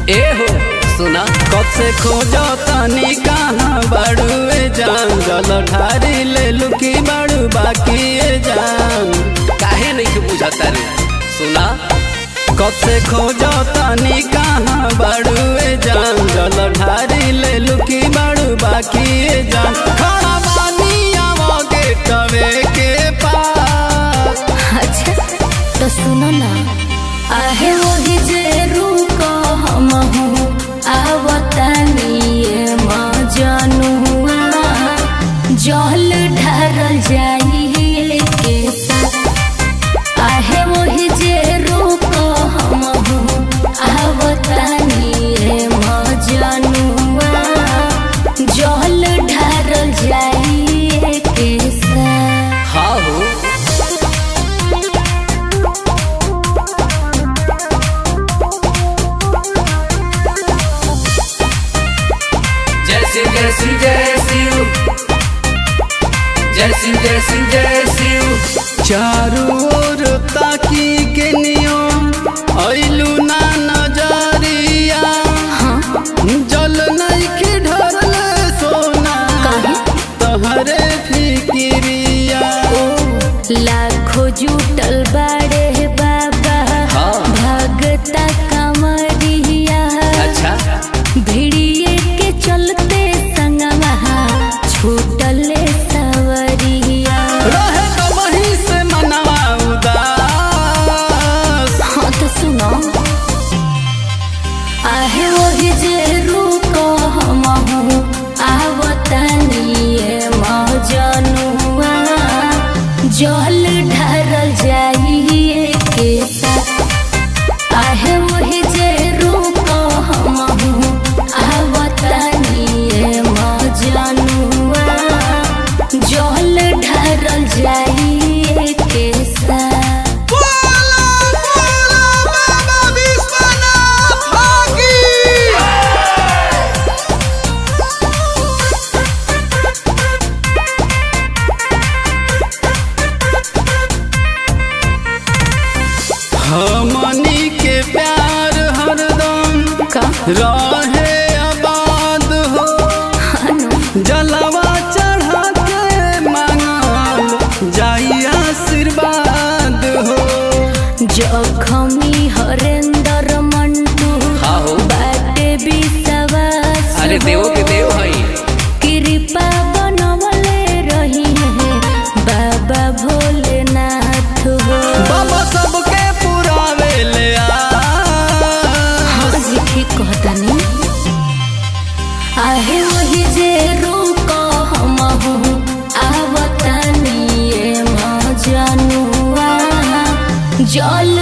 ए हो सुना कब से खोजो तनी कहाँ बड़ुए जान जल ढारी ले लुकी बड़ू बाकी ए जान काहे नहीं के बुझाता रे सुना कब से खोजो तनी कहाँ बड़ुए जान जल ढारी ले लुकी बड़ू बाकी ए जान खड़ा बानी आवो गेटवे के पास अच्छा तो सुनो ना आहे वही जे रुको हम हूँ आवतानी ये मजनुआ जल ढारल जाई के साथ आहे वही जे रुको हम हूँ आवतानी ये मजनुआ जल ढारल जाई के साथ हाँ हो जय सिंह जय सिंह जय शिव जय सिंह जय सिंह जय शिव चारू ओर ताकी के नियो ऐलू ना नजरिया जल नहीं के ढरल सोना तहरे फिकिरिया लाखो जुटल बाड़े बाबा हाँ। भगता कमरिया अच्छा भिड़िए के चलते संगवा छूटल सवरिया रहे कबही से मनवा उदास हाँ तो सुनो आहे वही जे रुको हम हूँ आवतनी ये मजनुआ जल ढारल जाइए के साथ आहे वही जे रुको हम हूँ आवतनी ये मजनुआ जल ढारल जाइए के साथ हमनी के प्यार हरदम का रहे आबाद हो जलवा चढ़ा के मांगल जाई आशीर्वाद हो जखमी हरेंद्र मंटू हाँ हो बाटे विश्वास अरे देवो के देव हई कृपा बनवले रही है बाबा भोलेनाथ हो बाबा सबके पुरावे ले आ हजी कहतनी आहे वही जे रुको हम हूँ आवतनी ये मजनुआ जल